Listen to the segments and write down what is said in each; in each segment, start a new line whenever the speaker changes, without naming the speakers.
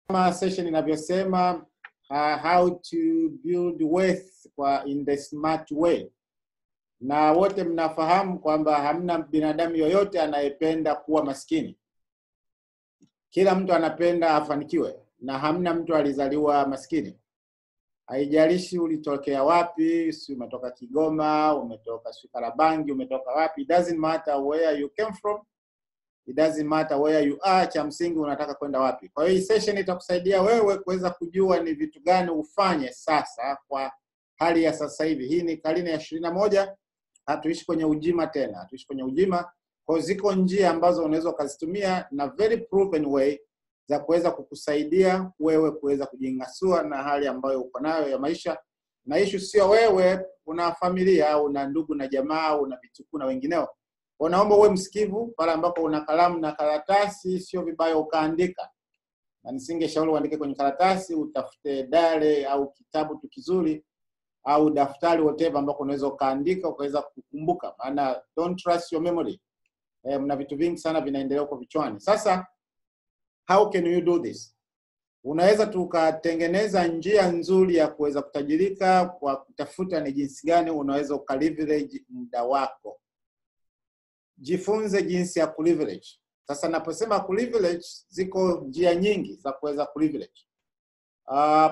kama session inavyosema uh, how to build wealth kwa in the smart way, na wote mnafahamu kwamba hamna binadamu yoyote anayependa kuwa maskini. Kila mtu anapenda afanikiwe, na hamna mtu alizaliwa maskini. Haijalishi ulitokea wapi, si umetoka Kigoma, umetoka si Karabangi, umetoka wapi, it doesn't matter where you came from, it doesn't matter where you are, cha msingi unataka kwenda wapi. Kwa hiyo hii session itakusaidia wewe kuweza kujua ni vitu gani ufanye sasa kwa hali ya sasa hivi. Hii ni karne ya ishirini na moja, hatuishi kwenye ujima tena, hatuishi kwenye ujima. Kwa hiyo ziko njia ambazo unaweza ukazitumia na very proven way za kuweza kukusaidia wewe kuweza kujingasua na hali ambayo uko nayo ya maisha. Na issue sio wewe, una familia, una ndugu na jamaa, una vitukuu na wengineo. Kwa naomba uwe msikivu pale ambapo una kalamu na karatasi, sio vibaya ukaandika, na nisingeshauri uandike kwenye karatasi, utafute dare au kitabu tu kizuri au daftari whatever, ambako unaweza ukaandika ukaweza kukumbuka, maana don't trust your memory. Eh, mna vitu vingi sana vinaendelea huko vichwani. Sasa how can you do this? Unaweza tukatengeneza njia nzuri ya kuweza kutajirika kwa kutafuta ni jinsi gani unaweza ukaleverage muda wako. Jifunze jinsi ya kuleverage. Sasa naposema kuleverage, ziko njia nyingi za kuweza kuleverage. Uh,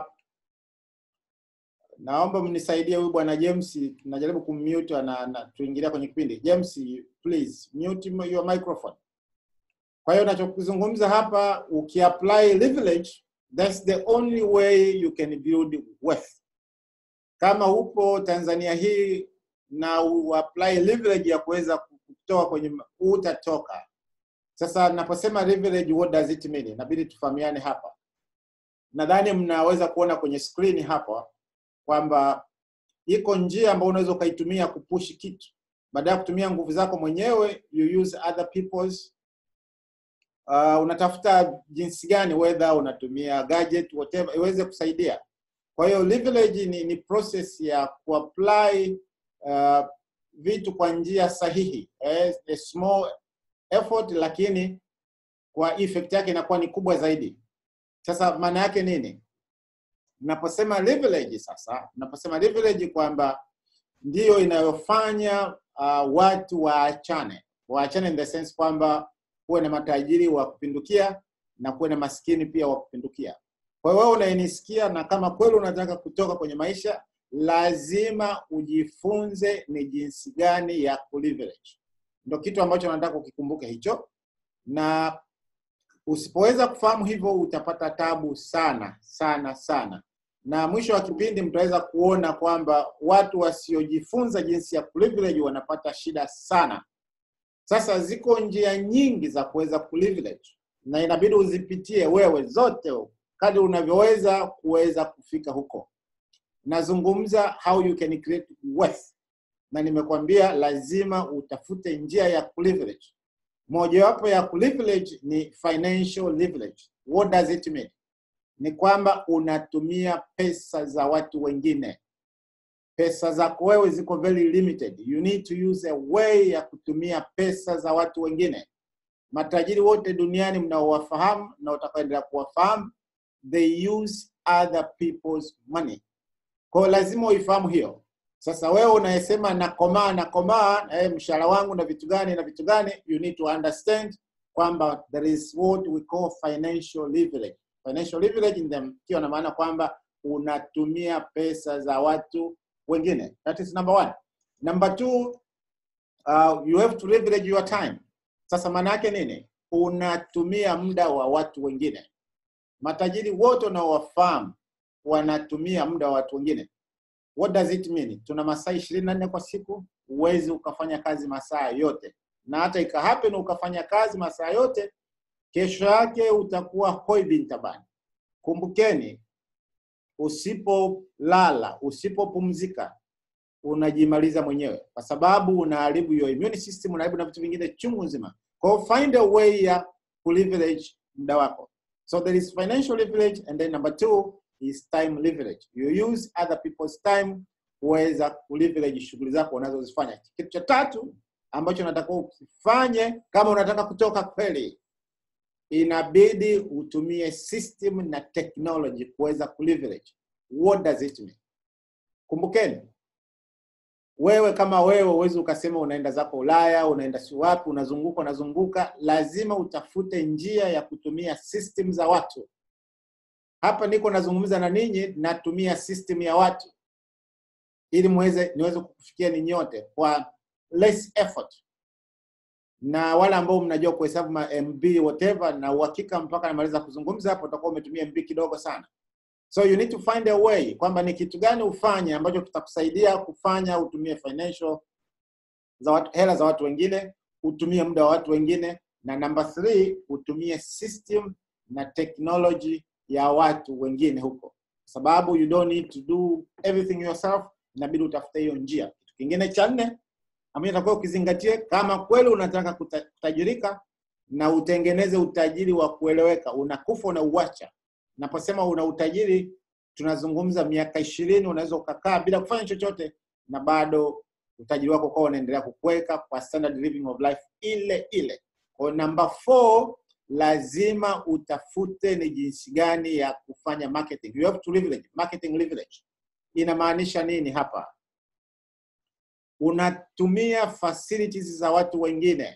naomba mnisaidie huyu bwana James, najaribu kummute na, na tuingilia kwenye kipindi. James, please mute your microphone. Kwa hiyo nachokuzungumza hapa, ukiapply leverage, that's the only way you can build wealth. Kama upo Tanzania hii na uapply leverage ya kuweza kutoka kwenye, utatoka. Sasa naposema leverage, what does it mean? Inabidi tufahamiane hapa. Nadhani mnaweza kuona kwenye screen hapa kwamba iko njia ambayo unaweza ukaitumia kupush kitu, baada ya kutumia nguvu zako mwenyewe, you use other people's uh, unatafuta jinsi gani, whether unatumia gadget whatever, iweze kusaidia. Kwa hiyo leverage ni, ni process ya kuapply uh, vitu kwa njia sahihi eh, a small effort, lakini kwa effect yake inakuwa ni kubwa zaidi. Sasa maana yake nini? Naposema leverage sasa, naposema leverage kwamba ndiyo inayofanya uh, watu waachane, waachane in the sense kwamba kuwe na matajiri wa kupindukia na kuwe na maskini pia wa kupindukia. Kwa hiyo wewe unayenisikia, na kama kweli unataka kutoka kwenye maisha, lazima ujifunze ni jinsi gani ya kuleverage. Ndio kitu ambacho nataka ukikumbuke hicho, na usipoweza kufahamu hivyo utapata tabu sana sana sana, na mwisho wa kipindi mtaweza kuona kwamba watu wasiojifunza jinsi ya kuleverage wanapata shida sana. Sasa ziko njia nyingi za kuweza kuleverage na inabidi uzipitie wewe zote kadri unavyoweza kuweza kufika huko. Nazungumza how you can create wealth, na nimekwambia lazima utafute njia ya kuleverage. Mojawapo ya kuleverage ni financial leverage. What does it mean? Ni kwamba unatumia pesa za watu wengine. Pesa zako wewe ziko very limited. You need to use a way ya kutumia pesa za watu wengine. Matajiri wote duniani mnaowafahamu na utakaendelea kuwafahamu, they use other people's money. Kwa hiyo lazima uifahamu hiyo. Sasa wewe unayesema nakomaa nakomaa, eh, mshahara wangu na vitu gani na vitu gani, you need to understand kwamba there is what we call financial leverage. Financial leverage in them ikiwa na maana kwamba unatumia pesa za watu wengine. That is number one. Number two, uh, you have to leverage your time. Sasa maana yake nini? Unatumia muda wa watu wengine. Matajiri wote unaowafahamu wanatumia muda wa watu wengine. What does it mean? Tuna masaa ishirini na nne kwa siku, huwezi ukafanya kazi masaa yote, na hata ika happen ukafanya kazi masaa yote, kesho yake utakuwa hoi bin tabani. Kumbukeni, usipolala, usipopumzika, unajimaliza mwenyewe, kwa sababu unaharibu your immune system, unaharibu na vitu vingine chungu nzima. Kwa hiyo find a way ya kuleverage muda wako. So there is financial leverage and then number two is time leverage. You use other people's time kuweza kuleverage shughuli zako unazozifanya. Kitu cha tatu ambacho unatakiwa ukifanye kama unataka kutoka kweli inabidi utumie system na technology kuweza kuleverage. What does it mean? Kumbukeni, wewe kama wewe uwezi ukasema unaenda zako Ulaya, unaenda si wapi, unazunguka unazunguka, lazima utafute njia ya kutumia system za watu. Hapa niko nazungumza na ninyi, natumia system ya watu ili muweze niweze kukufikia ni nyote kwa less effort, na wale ambao mnajua kuhesabu ma MB whatever, na uhakika mpaka namaliza kuzungumza hapo utakuwa umetumia MB kidogo sana. So you need to find a way kwamba ni kitu gani ufanye ambacho kitakusaidia kufanya utumie financial za watu, hela za watu wengine, utumie muda wa watu wengine, na number three, utumie system na technology ya watu wengine huko, sababu you don't need to do everything yourself, inabidi utafute hiyo njia. Kitu kingine cha nne ambacho itakuwa ukizingatie, kama kweli unataka kuta- kutajirika na utengeneze utajiri wa kueleweka, unakufa unauacha. Naposema una utajiri, tunazungumza miaka ishirini, unaweza ukakaa bila kufanya chochote na bado utajiri wako ukawa unaendelea kukweka kwa standard living of life ile ile. Kwa number four, lazima utafute ni jinsi gani ya kufanya marketing. You have to leverage. Marketing leverage inamaanisha nini hapa? Unatumia facilities za watu wengine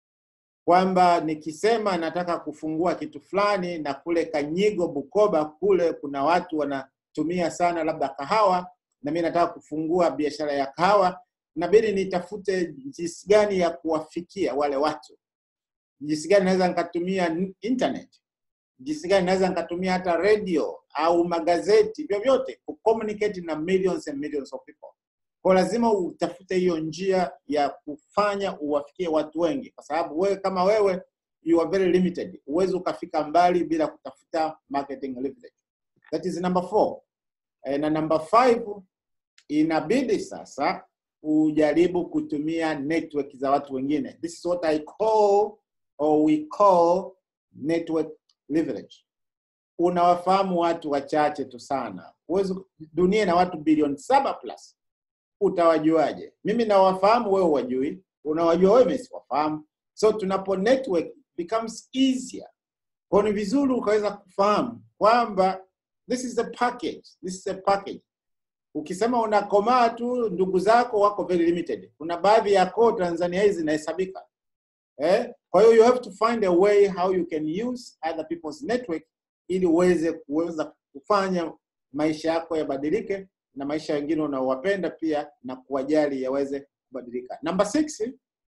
kwamba nikisema nataka kufungua kitu fulani na kule Kanyigo, Bukoba kule kuna watu wanatumia sana labda kahawa, na mimi nataka kufungua biashara ya kahawa, inabidi nitafute jinsi gani ya kuwafikia wale watu, jinsi gani naweza nikatumia n- internet, jinsi gani naweza nikatumia hata radio au magazeti, vyovyote kucommunicate na millions and millions of people. Kwa lazima utafute hiyo njia ya kufanya uwafikie watu wengi, kwa sababu wewe kama wewe you are very limited, huwezi ukafika mbali bila kutafuta marketing leverage. That is number four. Eh, na number five, inabidi sasa ujaribu kutumia network za watu wengine. This is what I call or we call network leverage. Unawafahamu watu wachache tu sana, huwezi dunia na watu bilioni saba plus utawajuaje? Mimi nawafahamu, wewe wajui, unawajua wewe, mimi siwafahamu. So tunapo network becomes easier. Kwa ni vizuri ukaweza kufahamu kwamba this is a package, this is a package. Ukisema unakomaa tu, ndugu zako wako very limited. Kuna baadhi ya koo Tanzania hizi zinahesabika eh? Kwa hiyo you have to find a way how you can use other people's network ili uweze kuweza kufanya maisha yako yabadilike na maisha wengine unaowapenda pia na kuwajali yaweze kubadilika. Number six,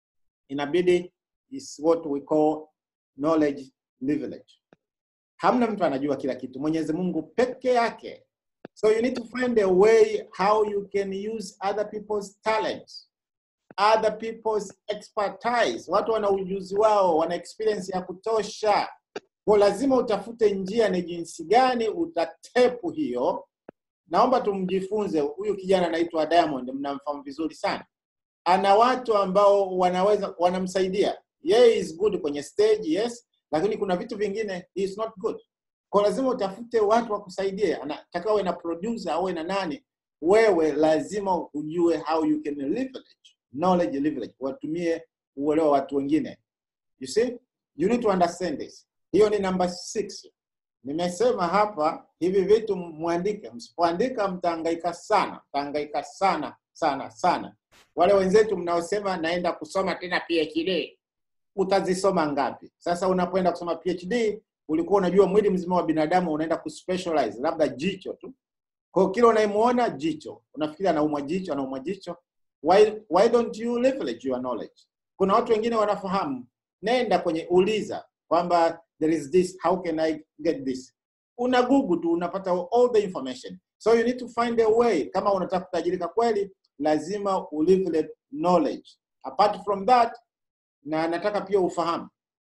inabidi is what we call knowledge leverage. Hamna mtu anajua kila kitu, Mwenyezi Mungu peke yake. So you need to find a way how you can use other people's talents, other people's expertise. Watu wana ujuzi wao, wana experience ya kutosha. Kwa lazima utafute njia ni jinsi gani utatepu hiyo naomba tumjifunze huyu kijana anaitwa Diamond, mnamfahamu vizuri sana. Ana watu ambao wanaweza wanamsaidia yeye, is good kwenye stage yes, lakini kuna vitu vingine he is not good. Kwa lazima utafute watu wakusaidie, anataka uwe na producer au na nani. Wewe lazima ujue how you can leverage knowledge leverage, watumie uelewa watu wengine. You see, you need to understand this. Hiyo ni number six. Nimesema hapa hivi vitu mwandike, msipoandika mtahangaika sana, mtahangaika sana sana sana. Wale wenzetu mnaosema naenda kusoma tena PhD, utazisoma ngapi? Sasa unapoenda kusoma PhD ulikuwa unajua mwili mzima wa binadamu unaenda kuspecialize labda jicho tu. Kwa hiyo kila unayemuona jicho, unafikiri anaumwa jicho, anaumwa jicho. Why, why don't you leverage your knowledge? Kuna watu wengine wanafahamu, nenda kwenye uliza kwamba there is this how can i get this una google tu unapata all the information so you need to find a way kama unataka kutajirika kweli lazima uleverage knowledge apart from that na nataka pia ufahamu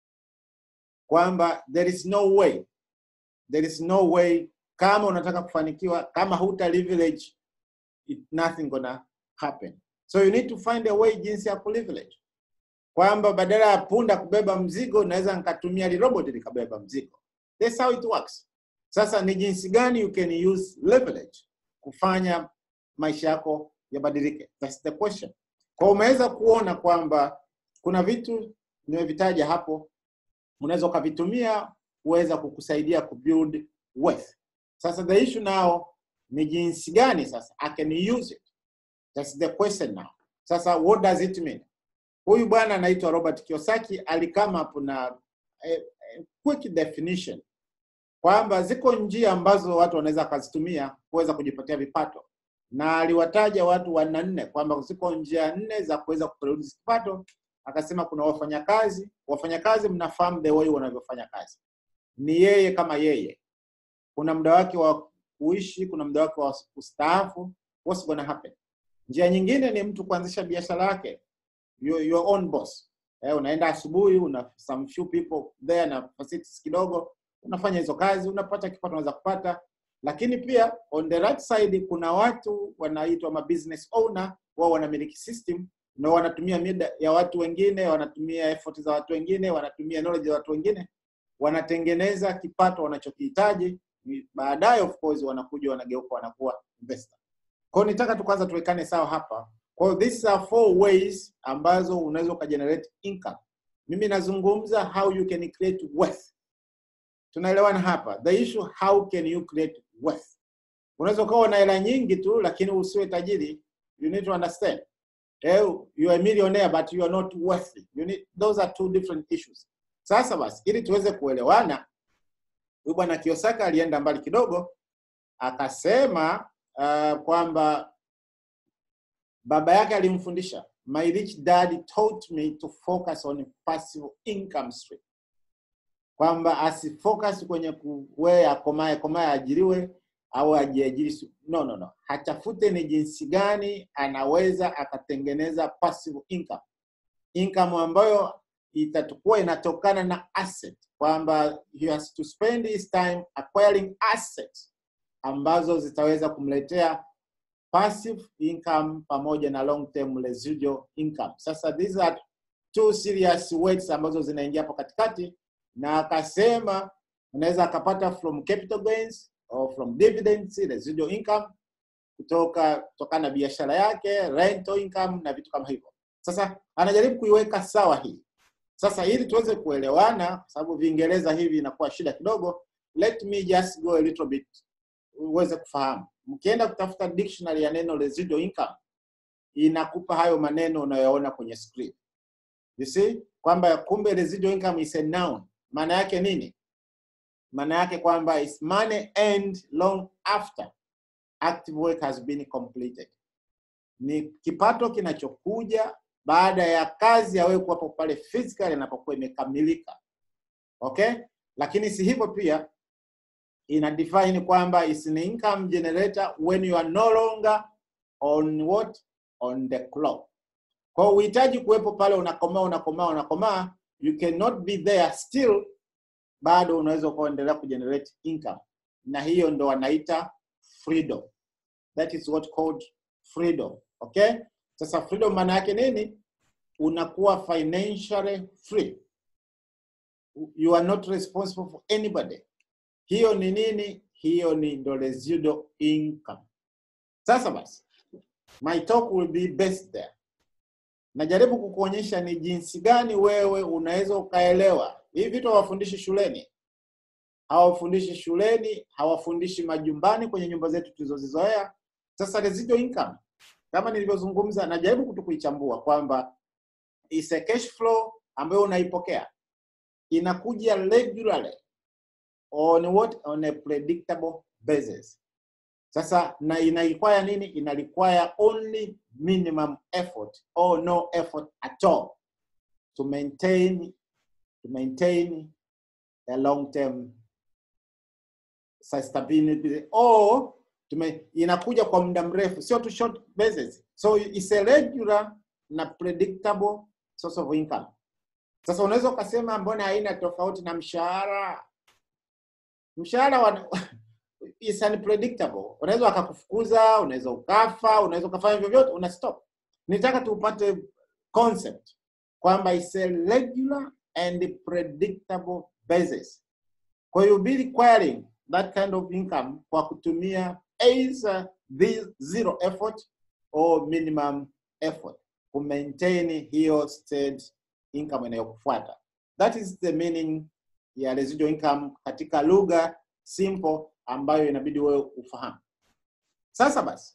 kwamba there is no way there is no way kama unataka kufanikiwa kama huta leverage it, nothing gonna happen so you need to find a way jinsi ya kuleverage kwamba badala ya punda kubeba mzigo naweza nikatumia lirobot likabeba mzigo. That's how it works. Sasa ni jinsi gani you can use leverage kufanya maisha yako yabadilike? That's the question. Kwa umeweza kuona kwamba kuna vitu nimevitaja hapo unaweza ukavitumia kuweza kukusaidia kubuild wealth. Sasa the issue now ni jinsi gani sasa I can use it. That's the question now. Sasa what does it mean? Huyu bwana anaitwa Robert Kiyosaki alikama up na eh, eh, quick definition kwamba ziko njia ambazo watu wanaweza wakazitumia kuweza kujipatia vipato, na aliwataja watu wanne nne kwamba ziko njia nne za kuweza kuproduce kipato. Akasema kuna wafanyakazi. Wafanyakazi mnafahamu the way wanavyofanya kazi, ni yeye kama yeye. Kuna muda wake wa kuishi, kuna muda wake wa kustaafu. What's gonna happen? Njia nyingine ni mtu kuanzisha biashara yake, your, your own boss. Eh, unaenda asubuhi, una some few people there na facilities kidogo, unafanya hizo kazi, unapata kipato, unaweza kupata. Lakini pia on the right side kuna watu wanaitwa ma business owner, wao wanamiliki system na wanatumia mida ya watu wengine, wanatumia effort za watu wengine, wanatumia knowledge za watu wengine, wanatengeneza kipato wanachokihitaji. Baadaye of course wanakuja wanageuka wanakuwa investor. Kwa hiyo nitaka tu kwanza tuwekane sawa hapa. Kwa hiyo these are four ways ambazo unaweza ukagenerate income. Mimi nazungumza how you can create wealth. Tunaelewana hapa. The issue how can you create wealth? Unaweza ukawa na hela nyingi tu lakini usiwe tajiri. You need to understand. Eh, you are a millionaire but you are not wealthy. You need, those are two different issues. Sasa basi ili tuweze kuelewana, huyu bwana Kiyosaki alienda mbali kidogo akasema uh, kwamba baba yake alimfundisha my rich dad taught me to focus on passive income stream, kwamba asifocus kwenye kuwe akomae komae ajiriwe au ajiajiri. No, no, no, hatafute ni jinsi gani anaweza akatengeneza passive income, income ambayo itakuwa inatokana na asset, kwamba he has to spend his time acquiring assets ambazo zitaweza kumletea passive income pamoja na long term residual income. Sasa these are two serious words ambazo zinaingia hapo katikati, na akasema unaweza akapata from capital gains or from dividends, residual income kutoka kutokana na biashara yake, rental income na vitu kama hivyo. Sasa anajaribu kuiweka sawa hii. Sasa ili tuweze kuelewana, kwa sababu Viingereza hivi inakuwa shida kidogo, let me just go a little bit uweze kufahamu. Mkienda kutafuta dictionary ya neno residual income inakupa hayo maneno unayoona kwenye screen. You see kwamba kumbe residual income is a noun. Maana yake nini? Maana yake kwamba is money earned long after active work has been completed. Ni kipato kinachokuja baada ya kazi ya wewe kuwapo pale physically inapokuwa imekamilika. Okay? Lakini si hivyo pia ina define kwamba is an income generator when you are no longer on what on the clock. Kwa hiyo uhitaji kuwepo pale unakomaa unakomaa unakomaa, you cannot be there still, bado unaweza kuendelea kugenerate income, na hiyo ndo wanaita freedom. That is what called freedom. Okay, sasa freedom maana yake nini? Unakuwa financially free, you are not responsible for anybody hiyo ni nini? Hiyo ni ndo residual income. Sasa basi, my talk will be based there. Najaribu kukuonyesha ni jinsi gani wewe unaweza ukaelewa hivi vitu. Hawafundishi shuleni, hawafundishi shuleni, hawafundishi majumbani, kwenye nyumba zetu tulizozizoea. Sasa residual income, kama nilivyozungumza, najaribu kutu kuichambua kwamba is a cash flow ambayo unaipokea inakuja regularly on what on a predictable basis. Sasa na ina require nini? Ina require only minimum effort or no effort at all to maintain to maintain a long term sustainability or tume, inakuja kwa muda mrefu, sio tu short basis. So it's a regular na predictable source of income. Sasa unaweza ukasema mbona haina tofauti na mshahara? mshahara wa is unpredictable. Unaweza wakakufukuza, unaweza ukafa, unaweza ukafanya hivyo vyote, una stop. Nitaka tupate concept kwamba is a regular and predictable basis. Kwa hiyo be requiring that kind of income kwa kutumia either the zero effort or minimum effort ku maintain hiyo state income inayokufuata. That is the meaning ya residual income katika lugha simple ambayo inabidi wewe ufahamu. Sasa basi,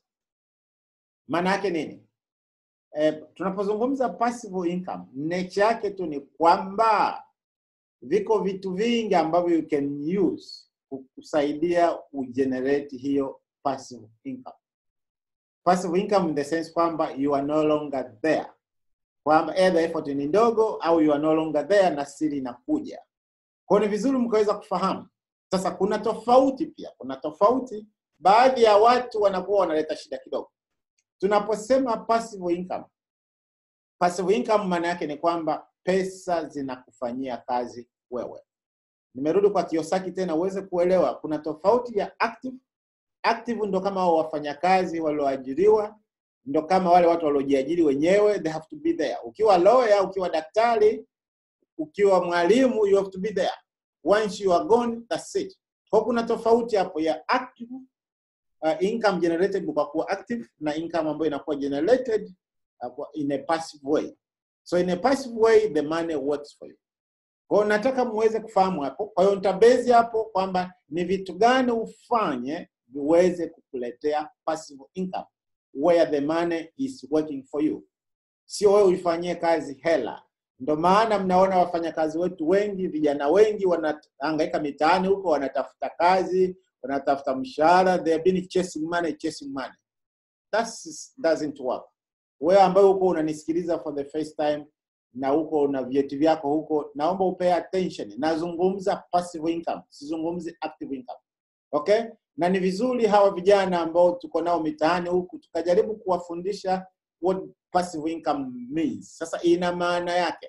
maana yake nini? Eh, tunapozungumza passive income, nature yake tu ni kwamba viko vitu vingi ambavyo you can use kukusaidia ugenerate hiyo passive income. Passive income in the sense kwamba you are no longer there, kwamba either effort ni ndogo au you are no longer there na siri inakuja. Kwa hiyo ni vizuri mkaweza kufahamu. Sasa kuna tofauti pia, kuna tofauti. Baadhi ya watu wanakuwa wanaleta shida kidogo. Tunaposema passive income, passive income maana yake ni kwamba pesa zinakufanyia kazi wewe. Nimerudi kwa Kiyosaki tena uweze kuelewa kuna tofauti ya active. Active ndo kama hao wafanyakazi walioajiriwa, ndo kama wale watu waliojiajiri wenyewe, they have to be there. Ukiwa lawyer, ukiwa daktari, ukiwa mwalimu, you have to be there. Once you are gone, that's it. Kwa kuna tofauti hapo ya active uh, income generated kwa kuwa active na income ambayo inakuwa generated uh, in a passive way. So in a passive way the money works for you. Kwa hiyo nataka muweze kufahamu hapo. Kwa hiyo nitabezi hapo kwamba ni vitu gani ufanye viweze kukuletea passive income where the money is working for you, sio wewe uifanyie kazi hela. Ndio maana mnaona wafanyakazi wetu wengi, vijana wengi wanahangaika mitaani huko, wanatafuta kazi, wanatafuta mshahara, they have been chasing money, chasing money. That doesn't work. Wewe ambaye huko unanisikiliza for the first time na huko una vyeti vyako huko, naomba upay attention. Nazungumza passive income, sizungumzi active income. Okay? Na ni vizuri hawa vijana ambao tuko nao mitaani huku tukajaribu kuwafundisha what passive income means. Sasa ina maana yake.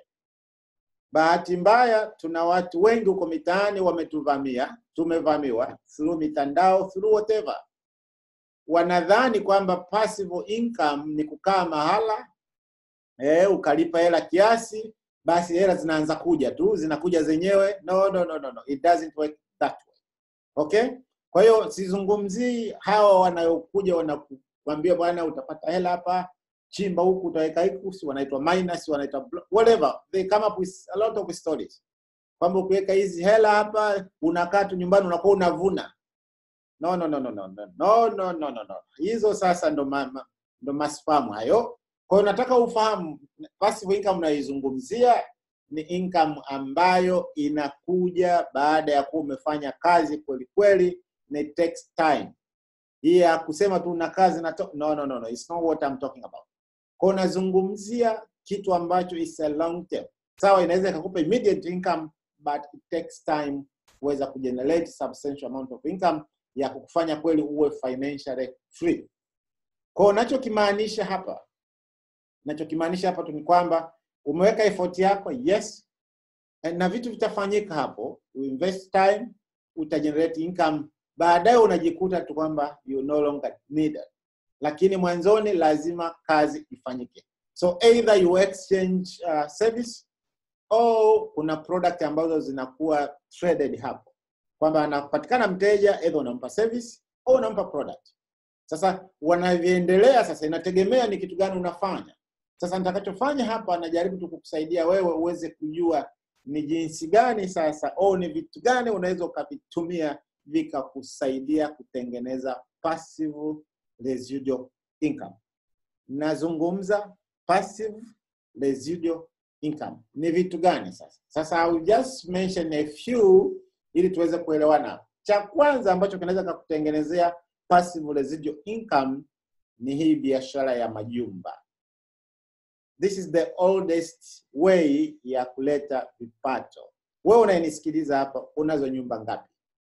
Bahati mbaya tuna watu wengi huko mitaani wametuvamia, tumevamiwa through mitandao, through whatever. Wanadhani kwamba passive income ni kukaa mahala eh, ukalipa hela kiasi, basi hela zinaanza kuja tu, zinakuja zenyewe. No, no, no, no, no. It doesn't work that way. Okay? Kwa hiyo sizungumzii hawa wanaokuja wanakuambia bwana, utapata hela hapa, chimba huku, utaweka huku, si wanaitwa minus, wanaitwa whatever. They come up with a lot of stories kwamba ukiweka hizi hela hapa, unakaa tu nyumbani, unakuwa unavuna. No, no, no, no, no, no, no, no, no, no, no. Hizo sasa ndo ma, ndo masfamu hayo. Kwa hiyo nataka ufahamu passive income unaizungumzia ni income ambayo inakuja baada ya kuwa umefanya kazi kweli kweli, na it takes time. Hii ya kusema tu una kazi na to... no, no, no, no, it's not what I'm talking about. Kwa hiyo nazungumzia kitu ambacho is a long term. Sawa, inaweza ikakupa immediate income but it takes time kuweza kugenerate substantial amount of income ya kukufanya kweli uwe financially free. Kwa hiyo nachokimaanisha hapa nachokimaanisha hapa tu ni kwamba umeweka effort yako, yes, na vitu vitafanyika hapo. You invest time, utagenerate income, baadaye unajikuta tu kwamba you no longer needed, lakini mwanzoni lazima kazi ifanyike. So either you exchange uh, service au kuna product ambazo zinakuwa traded hapo, kwamba anapatikana mteja, either unampa service au unampa product. Sasa wanavyoendelea sasa, inategemea ni kitu gani unafanya. Sasa nitakachofanya hapa, najaribu tu kukusaidia wewe uweze kujua ni jinsi gani sasa au ni vitu gani unaweza ukavitumia vikakusaidia kutengeneza passive residual income. Nazungumza passive residual income ni vitu gani sasa? Sasa I will just mention a few ili tuweze kuelewana. Cha kwanza ambacho kinaweza kukutengenezea passive residual income ni hii biashara ya majumba. This is the oldest way ya kuleta vipato. Wewe unayenisikiliza hapa, unazo nyumba ngapi?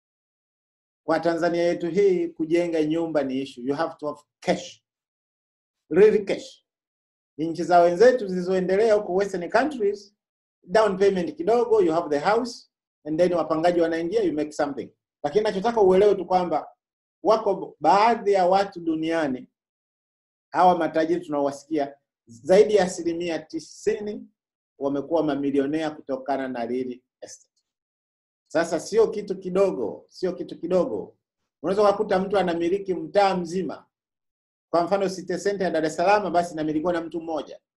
Kwa Tanzania yetu hii, kujenga nyumba ni issue. You have to have cash, really cash. Nchi za wenzetu zilizoendelea huko western countries, down payment kidogo, you have the house and then wapangaji wanaingia, you make something. Lakini nachotaka uelewe tu kwamba wako baadhi ya watu duniani hawa matajiri tunaowasikia zaidi ya asilimia tisini wamekuwa mamilionea kutokana na real estate. Sasa sio kitu kidogo, sio kitu kidogo. Unaweza kukuta mtu anamiliki mtaa mzima. Kwa mfano City Center ya Dar es Salaam basi inamilikiwa na mtu mmoja,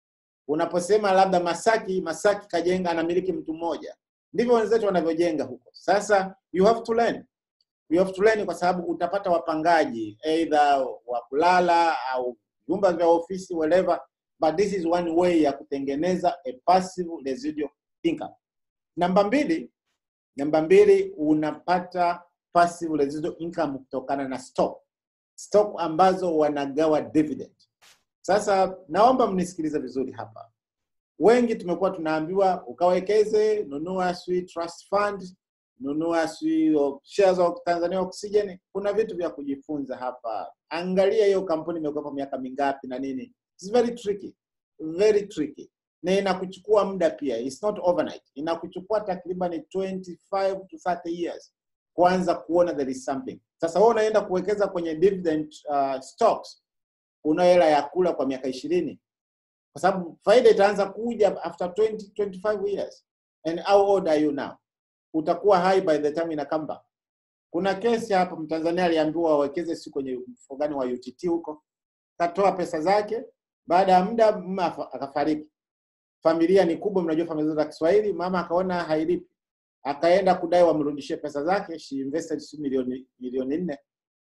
unaposema labda Masaki, Masaki kajenga anamiliki mtu mmoja, ndivyo wenzetu wanavyojenga huko. Sasa you have to learn, you have to learn, kwa sababu utapata wapangaji either wa kulala au vyumba vya ofisi whatever, but this is one way ya kutengeneza a passive residual income. Namba mbili, namba mbili unapata passive residual income kutokana na stock stock ambazo wanagawa dividend. Sasa naomba mnisikilize vizuri hapa. Wengi tumekuwa tunaambiwa ukawekeze, nunua sui trust fund, nunua sui o- shares of Tanzania Oxygen. Kuna vitu vya kujifunza hapa. Angalia hiyo kampuni imekuwa miaka mingapi na nini. It's very tricky, very tricky na inakuchukua muda pia, it's not overnight. Inakuchukua takriban 25 to 30 years kuanza kuona there is something. Sasa wewe unaenda kuwekeza kwenye dividend uh, stocks, una hela ya kula kwa miaka ishirini kwa sababu faida itaanza kuja after 20 25 years. And how old are you now? Utakuwa high by the time ina come back. Kuna kesi hapa, Mtanzania aliambiwa awekeze si kwenye mfuko gani wa UTT huko, katoa pesa zake, baada ya muda mume afa- akafariki. Familia ni kubwa, mnajua familia za Kiswahili, mama akaona hailipi akaenda kudai wamrudishie pesa zake, she invested si milioni milioni nne.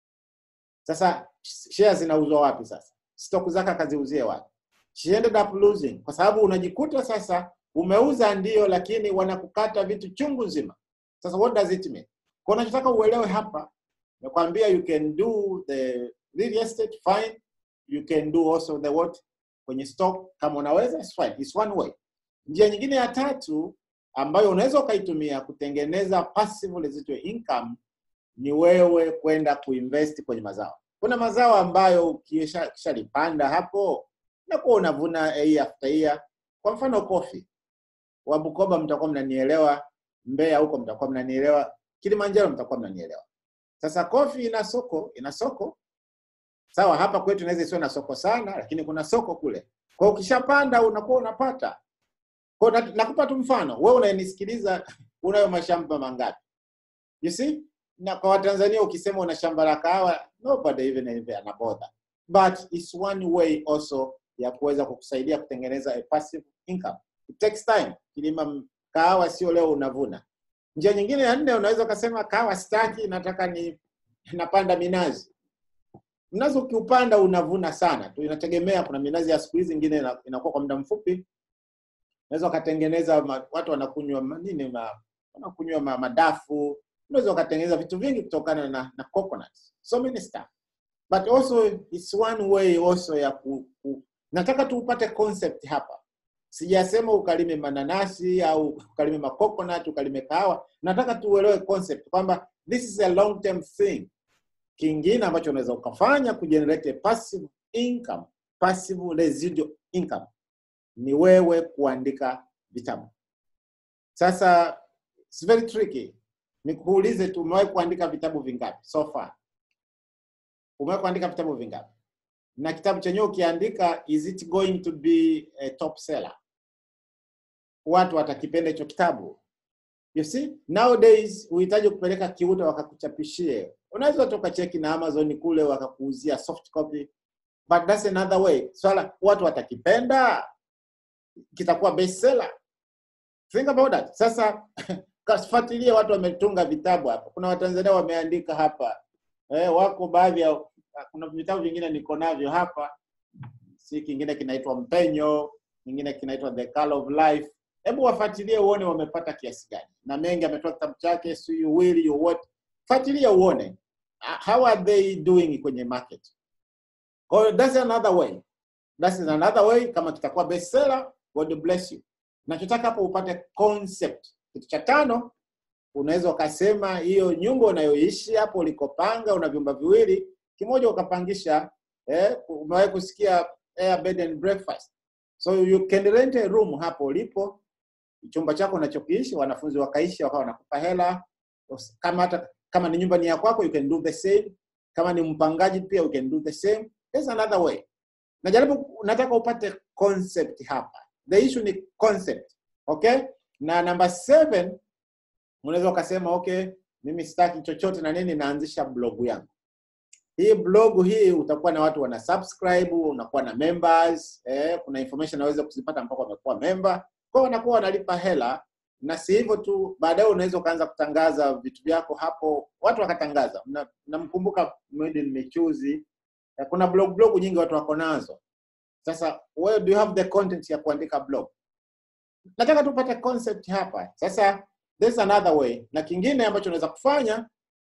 Sasa shares zinauzwa wapi sasa? Stock zake akaziuzie wapi? She ended up losing, kwa sababu unajikuta sasa umeuza ndio, lakini wanakukata vitu chungu nzima. Sasa what does it mean? Kwa unachotaka uelewe hapa, nakwambia you can do the real estate fine, you can do also the what kwenye stock kama unaweza, it's fine, it's one way. Njia nyingine ya tatu ambayo unaweza ukaitumia kutengeneza passive residual income ni wewe kwenda kuinvest kwenye mazao. Kuna mazao ambayo ukisha- ukishalipanda hapo unakuwa unavuna year after year. Kwa mfano coffee, wa Bukoba mtakuwa mnanielewa, Mbeya huko mtakuwa mnanielewa, Kilimanjaro mtakuwa mnanielewa. Sasa coffee ina soko, ina soko sawa. Hapa kwetu inaweza isiwe na soko sana, lakini kuna soko kule. Kwa hiyo ukishapanda unakuwa unapata kwa na- nakupa tu mfano, wewe unayenisikiliza unayo mashamba mangapi? You see? Na kwa Watanzania ukisema una shamba la kahawa, nobody even anabother. But it's one way also ya kuweza kukusaidia kutengeneza a passive income. It takes time. Kilima m- kahawa sio leo unavuna. Njia nyingine ya nne unaweza ukasema kahawa sitaki, nataka ni napanda minazi. Mnazi ukiupanda unavuna sana tu, inategemea. Kuna minazi ya siku hizi ingine ina- inakuwa kwa muda mfupi, unaweza ukatengeneza ma, watu wanakunywa ma- nini ma, wanakunywa ma, madafu unaweza ukatengeneza vitu vingi kutokana na, na coconut so many stuff but also it's one way also ya ku, ku, nataka tu upate concept hapa sijasema ukalime mananasi au ukalime macoconut ukalime kahawa nataka tu uelewe concept kwamba this is a long term thing kingine ambacho unaweza ukafanya kugenerate a passive income passive residual income ni wewe kuandika vitabu. Sasa it's very tricky. Nikuulize tu, umewahi kuandika vitabu vingapi so far? Umewahi kuandika vitabu vingapi? Na kitabu chenyewe ukiandika, is it going to be a top seller? Watu watakipenda hicho kitabu? You see, nowadays uhitaji kupeleka kiuta wakakuchapishie. Unaweza toka cheki na Amazon kule wakakuuzia soft copy, but that's another way. Swala watu watakipenda, kitakuwa bestseller. Think about that. Sasa kafuatilia watu wametunga vitabu hapa. Kuna Watanzania wameandika hapa eh, wako baadhi ya kuna vitabu vingine niko navyo hapa, si kingine kinaitwa Mpenyo, kingine kinaitwa The Color of Life. Hebu wafuatilie uone wamepata kiasi gani, na mengi ametoa kitabu chake, so you will you what, fuatilia uone uh, how are they doing kwenye market. Kwa hiyo that's another way, that's another way. Kama kitakuwa bestseller, God bless you. Nachotaka hapo upate concept. Kitu cha tano, unaweza ukasema hiyo nyumba unayoishi hapo ulikopanga, una vyumba viwili, kimoja ukapangisha. Eh, umewahi kusikia air bed and breakfast? So you can rent a room hapo ulipo, chumba chako unachokiishi, wanafunzi wakaishi, wakawa wanakupa hela. Kama hata kama ni nyumba ni ya kwako, you can do the same. Kama ni mpangaji pia, you can do the same. There's another way. Najaribu, nataka upate concept hapa. The issue ni concept. Okay? Na number seven, unaweza ukasema okay, mimi sitaki chochote na nini, naanzisha blog yangu. hii blog hii utakuwa na watu wana subscribe, unakuwa na members eh, kuna information unaweza kuzipata mpaka wamekuwa member, kwa hiyo wanakuwa wanalipa hela, na si hivyo tu, baadaye unaweza ukaanza kutangaza vitu vyako hapo, watu wakatangaza. Na- Namkumbuka Made in Michuzi, eh, kuna blog blog nyingi watu wako nazo. Sasa wewe do you have the content ya kuandika blog? Nataka tupate concept hapa. Sasa there's another way, na kingine ambacho unaweza kufanya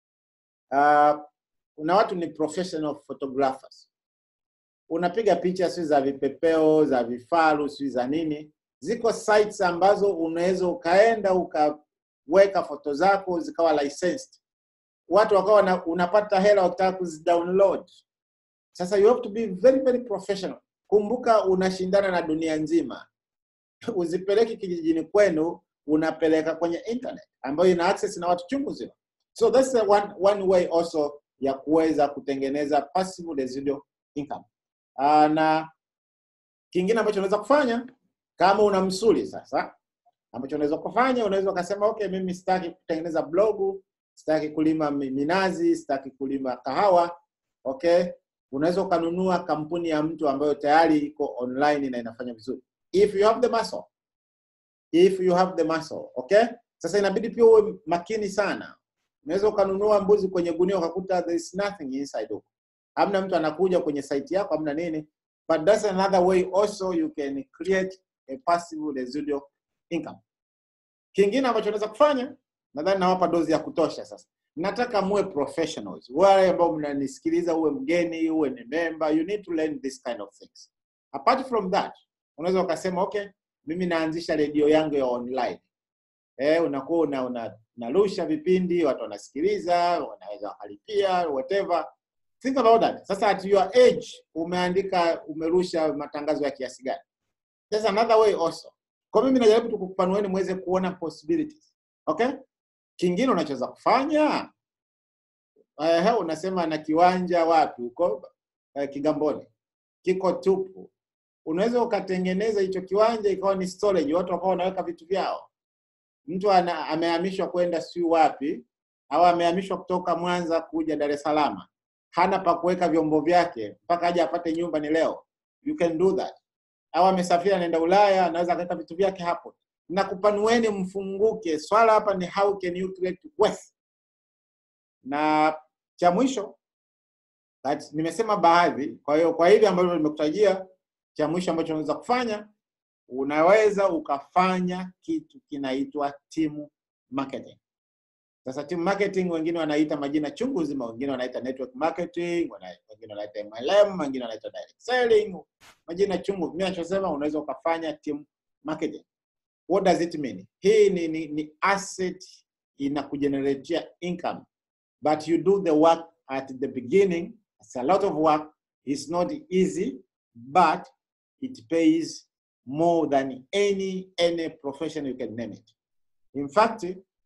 uh, kuna watu ni professional photographers, unapiga picha si za vipepeo za vifaru si za nini. Ziko sites ambazo unaweza ukaenda ukaweka foto zako zikawa licensed, watu wakawa na, unapata hela wakitaka kuzidownload. Sasa you have to be very very professional. Kumbuka unashindana na dunia nzima, uzipeleki kijijini kwenu, unapeleka kwenye internet ambayo ina access na watu chungu zima. So that's the one, one way also ya kuweza kutengeneza passive residual income. Uh, na kingine ambacho unaweza kufanya kama una msuli sasa, ambacho unaweza kufanya, unaweza ukasema okay, mimi sitaki kutengeneza blogu, sitaki kulima mi- minazi, sitaki kulima kahawa. Okay, unaweza ukanunua kampuni ya mtu ambayo tayari iko online na inafanya vizuri, if you have the muscle, if you have the muscle. Okay, sasa inabidi pia uwe makini sana. Unaweza ukanunua mbuzi kwenye gunia ukakuta there is nothing inside huko, hamna mtu anakuja kwenye site yako, hamna nini, but that's another way also you can create a passive residual income. Kingine ambacho unaweza kufanya, nadhani nawapa dozi ya kutosha sasa. Nataka muwe professionals, wale ambao mnanisikiliza, uwe mgeni, uwe ni member, you need to learn this kind of things. Apart from that, unaweza ukasema okay, mimi naanzisha redio yangu ya online. Eh, unakuwa una, una, unarusha vipindi, watu wanasikiliza, wanaweza wakalipia whatever. Think about that. Sasa at your age umeandika, umerusha matangazo ya kiasi gani? There's another way also. Kwa mimi najaribu tu kukupanueni muweze kuona possibilities. Okay? Kingine unachoweza kufanya eh, unasema na kiwanja wapi huko eh, Kigamboni kiko tupu. Unaweza ukatengeneza hicho kiwanja ikawa ni storage, watu wakawa wanaweka vitu vyao. Mtu ana, amehamishwa kwenda si wapi au amehamishwa kutoka Mwanza kuja Dar es Salaam, hana pa kuweka vyombo vyake mpaka aje apate nyumba ni leo. You can do that au amesafiri anaenda Ulaya, anaweza akaweka vitu vyake hapo. Na kupanueni, mfunguke. Swala hapa ni how can you create wealth. Na cha mwisho that, nimesema baadhi. Kwa hiyo kwa hivi ambavyo nimekutajia, cha mwisho ambacho unaweza kufanya, unaweza ukafanya kitu kinaitwa team marketing. Sasa team marketing wengine wanaita majina chungu zima, wengine wanaita network marketing, wana- wengine wanaita MLM, wengine wanaita direct selling, majina chungu. Mimi nachosema unaweza ukafanya team marketing. What does it mean? Hii ni, ni, ni asset inakugeneratea income but you do the work at the beginning. It's a lot of work. It's not easy, but it pays more than any any profession you can name it. In fact,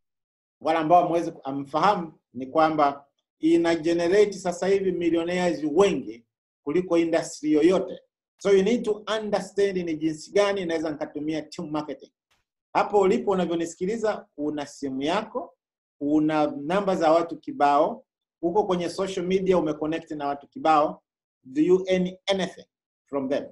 wale ambao hamwezi amfahamu ni kwamba ina generate sasa hivi millionaires wengi kuliko industry yoyote. So you need to understand ni jinsi gani inaweza nikatumia team marketing. Hapo ulipo unavyonisikiliza, una simu yako, una namba za watu kibao, uko kwenye social media umeconnect na watu kibao. Do you earn anything from them?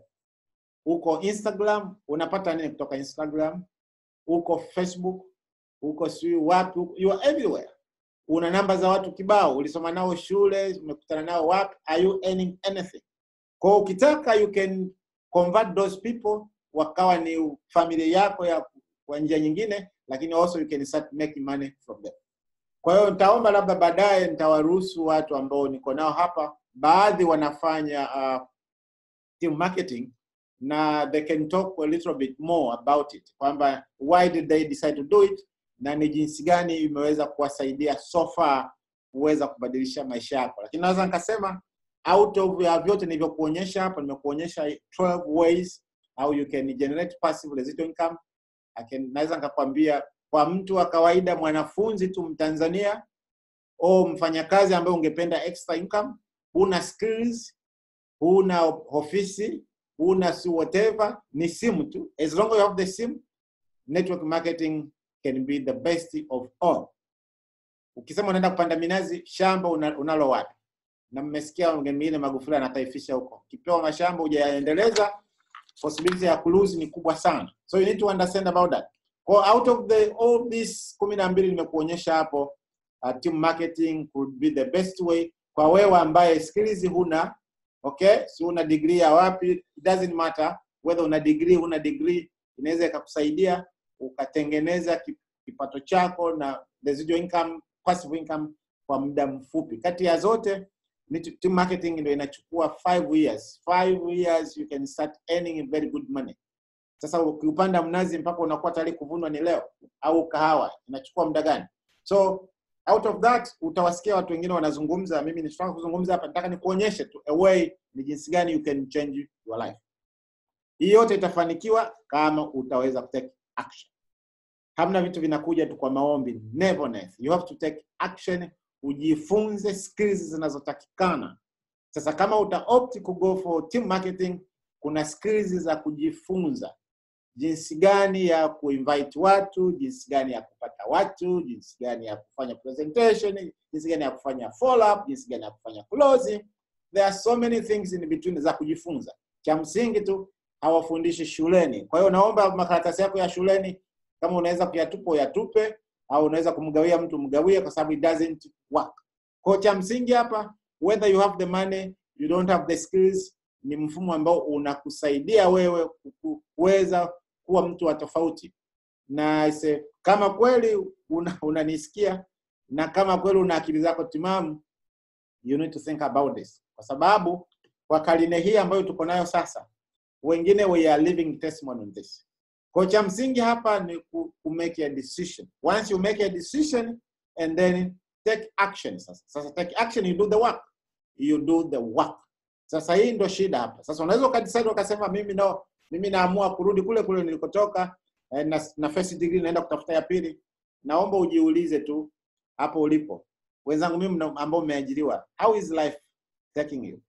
Uko Instagram, unapata nini kutoka Instagram? Uko Facebook, uko sijui wapi, uko- you are everywhere. Una namba za watu kibao, ulisoma nao shule, umekutana nao wapi? Are you earning anything? Kwa hiyo ukitaka you can convert those people wakawa ni familia yako ya kwa njia nyingine, lakini also you can start making money from them. Kwa hiyo nitaomba labda baadaye nitawaruhusu watu ambao niko nao hapa, baadhi wanafanya uh, team marketing na they can talk a little bit more about it, kwamba why did they decide to do it na ni jinsi gani imeweza kuwasaidia so far kuweza kubadilisha maisha yako. Lakini naweza nikasema out of ya vyote nilivyokuonyesha hapa, nimekuonyesha 12 ways how you can generate passive residual income. I can, naweza nikakwambia kwa mtu wa kawaida, mwanafunzi tu Mtanzania au mfanyakazi ambaye ungependa extra income, huna skills, huna ofisi, huna si whatever, ni simu tu. As long as you have the sim, network marketing can be the best of all. Ukisema unaenda kupanda minazi, shamba una- unalo wapi? na mmesikia mwingine Magufuli anataifisha huko, ukipewa mashamba hujayaendeleza, possibility ya kulose ni kubwa sana, so you need to understand about that. Kwa out of the all these kumi na mbili nimekuonyesha hapo, uh, team marketing could be the best way kwa wewe ambaye skills huna, okay, si una degree ya wapi, it doesn't matter whether una degree huna degree, inaweza ikakusaidia ukatengeneza ki- kipato chako na residual income, passive income kwa muda mfupi. Kati ya zote ni tu- team marketing ndio inachukua five years. Five years you can start earning very good money. Sasa ukiupanda mnazi mpaka unakuwa tayari kuvunwa ni leo, au kahawa inachukua muda gani? So out of that utawasikia watu wengine wanazungumza. Mimi nitaka kuzungumza hapa, nataka nikuonyeshe tu a way ni jinsi gani you can change your life. Hii yote itafanikiwa kama utaweza kutake action. Hamna vitu vinakuja tu kwa maombi, never. You have to take action, ujifunze skills zinazotakikana. Sasa kama uta opt ku go for team marketing, kuna skills za kujifunza jinsi gani ya kuinvite watu, jinsi gani ya kupata watu, jinsi gani ya kufanya presentation, jinsi gani ya kufanya follow up, jinsi gani ya kufanya closing. There are so many things in between za kujifunza. Cha msingi tu hawafundishi shuleni. Kwa hiyo naomba makaratasi yako ya shuleni kama unaweza kuyatupa uyatupe, au unaweza kumgawia mtu mgawie, kwa sababu it doesn't work. Kwa hiyo cha msingi hapa, whether you have the money, you don't have the skills, ni mfumo ambao unakusaidia wewe ku- kuweza kuwa mtu wa tofauti. Na ise, kama kweli una- unanisikia na kama kweli una akili zako timamu, you need to think about this, kwa sababu kwa karine hii ambayo tuko nayo sasa, wengine we are living testimony on this. Kwa cha msingi hapa ni ku, ku make a decision. Once you make a decision and then take action. Sasa, sasa take action, you do the work, you do the work. Sasa hii ndo shida hapa. Sasa unaweza ukadecide ukasema, mimi no, mimi naamua kurudi kule kule nilikotoka eh, na, na first degree naenda kutafuta ya pili. Naomba ujiulize tu hapo ulipo, wenzangu mimi mna- ambao mmeajiriwa, how is life taking you?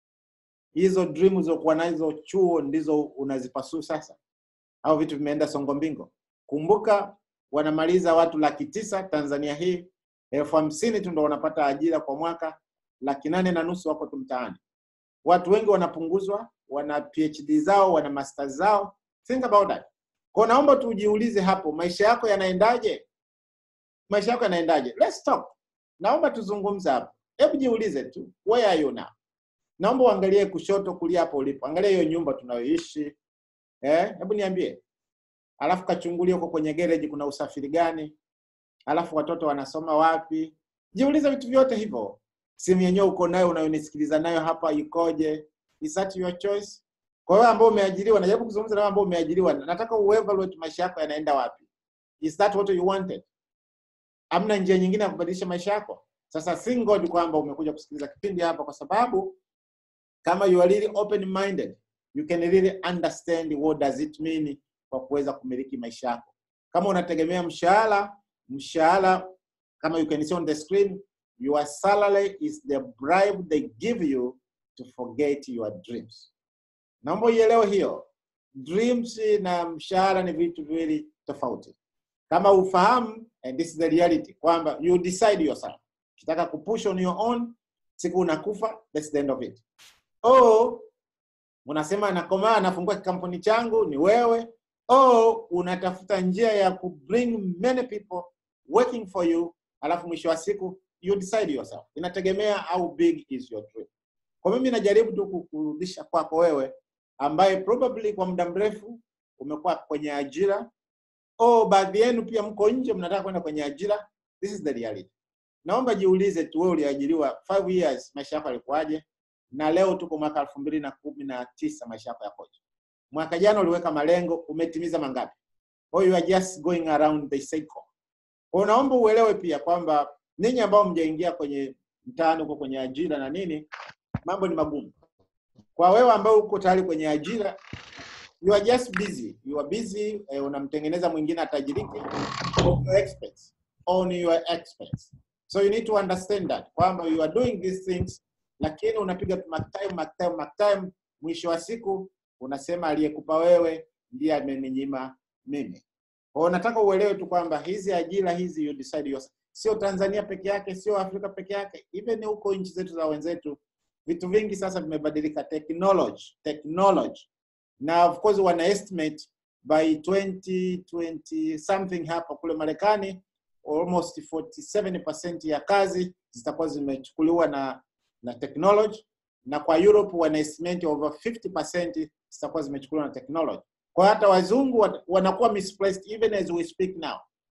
Hizo dream ulizokuwa nazo chuo ndizo unazipasuu sasa, au vitu vimeenda songo mbingo? Kumbuka wanamaliza watu laki tisa Tanzania hii, elfu hamsini tu ndo wanapata ajira kwa mwaka, laki nane na nusu wako tu mtaani. Watu wengi wanapunguzwa, wana PhD zao, wana masters zao. Think about that. Kwa naomba tujiulize hapo, maisha yako yanaendaje? Maisha yako yanaendaje? Let's talk. Naomba tuzungumze hapo. Hebu jiulize tu, where are you now? Naomba uangalie kushoto, kulia hapo ulipo. Angalia hiyo nyumba tunayoishi. Eh, hebu niambie. Alafu kachungulia huko kwenye garage kuna usafiri gani? Alafu watoto wanasoma wapi? Jiulize vitu vyote hivyo. Simu yenyewe uko nayo unayonisikiliza nayo hapa ikoje? Is that your choice? Kwa hiyo ambao umeajiriwa, najaribu kuzungumza na wewe ambao umeajiriwa, nataka uevaluate maisha yako yanaenda wapi. Is that what you wanted? Amna njia nyingine ya kubadilisha maisha yako? Sasa thank God kwamba umekuja kusikiliza kipindi hapa, kwa sababu kama you are really open minded, you can really understand what does it mean kwa kuweza kumiliki maisha yako. Kama unategemea mshahara, mshahara kama you can see on the screen, your salary is the bribe they give you to forget your dreams. Naomba uielewe hiyo. Dreams na mshahara ni vitu viwili tofauti. Kama ufahamu, and this is the reality, kwamba you decide yourself. Ukitaka kupush on your own, siku unakufa, that's the end of it. Oh, unasema nakomaa, nafungua kikampuni changu, ni wewe. Oh, unatafuta njia ya ku bring many people working for you, alafu mwisho wa siku you decide yourself. Inategemea how big is your dream. Kwa mimi najaribu tu kukurudisha kwako wewe ambaye probably kwa muda mrefu umekuwa kwenye ajira oh, baadhi yenu pia mko nje mnataka kwenda kwenye ajira. This is the reality. Naomba jiulize tu, wewe uliajiriwa 5 years, maisha yako yalikuwaje? Na leo tuko mwaka elfu mbili na kumi na tisa, maisha yako yakoje? Mwaka jana uliweka malengo, umetimiza mangapi? Or you are just going around the cycle. Kwa hiyo naomba uelewe pia kwamba ninyi ambao mjaingia kwenye mtaani huko kwenye ajira na nini, mambo ni magumu. Kwa wewe ambao uko tayari kwenye ajira, you are just busy. You are busy, eh, unamtengeneza mwingine atajirike on your expense, on your expense. So you need to understand that kwamba you are doing these things, lakini unapiga tu mark time, mark time, mark time. Mwisho wa siku unasema aliyekupa wewe ndiye ameninyima mimi. Kwa hiyo nataka uelewe tu kwamba hizi ajira hizi you decide yourself. sio Tanzania peke yake, sio Afrika peke yake, even huko nchi zetu za wenzetu, vitu vingi sasa vimebadilika. Technology, technology na of course wana estimate by 2020 something hapa kule Marekani almost 47% ya kazi zitakuwa zimechukuliwa na na technology na kwa Europe wana estimate over 50% zitakuwa zimechukuliwa na technology. Kwa hata wazungu wat- wanakuwa misplaced even as we speak now.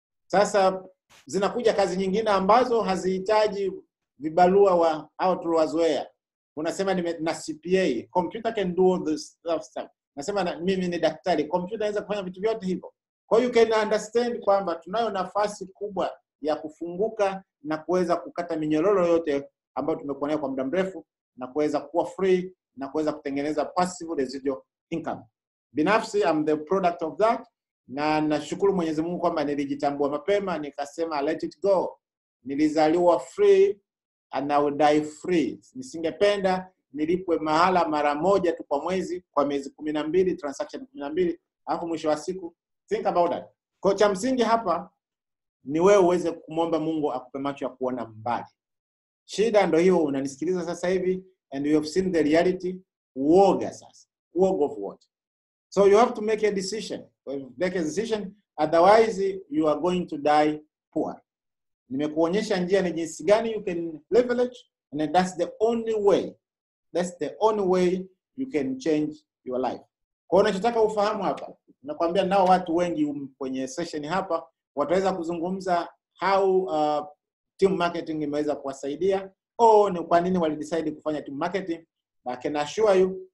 Sasa zinakuja kazi nyingine ambazo hazihitaji vibarua wa au tuliwazoea. Unasema nime, na CPA, computer can do all this stuff. stuff. Nasema na, mimi ni daktari, computer inaweza kufanya vitu vyote hivyo. Kwa hiyo you can understand kwamba tunayo nafasi kubwa ya kufunguka na kuweza kukata minyororo yote ambayo tumekuwa nayo kwa muda mrefu na kuweza kuwa free na kuweza kutengeneza passive residual income. Binafsi I'm the product of that na nashukuru Mwenyezi Mungu kwamba nilijitambua mapema nikasema let it go. Nilizaliwa free and I will die free. Nisingependa nilipwe mahala mara moja tu kwa mwezi kwa miezi kumi na mbili transaction kumi na mbili alafu mwisho wa siku think about that. Kwa cha msingi hapa ni wewe uweze kumwomba Mungu akupe macho ya kuona mbali. Shida ndo hiyo, unanisikiliza sasa hivi and you have seen the reality. Uoga sasa, uoga of what? So you have to make a decision. Make a decision, otherwise you are going to die poor. Nimekuonyesha njia ni jinsi gani you can leverage and that's the only way. That's the only way you can change your life. Kwa hiyo unachotaka ufahamu hapa, nakwambia nao watu wengi um, kwenye session hapa wataweza kuzungumza how uh, team marketing imeweza kuwasaidia au ni kwa nini walidecide kufanya team marketing. But I can assure you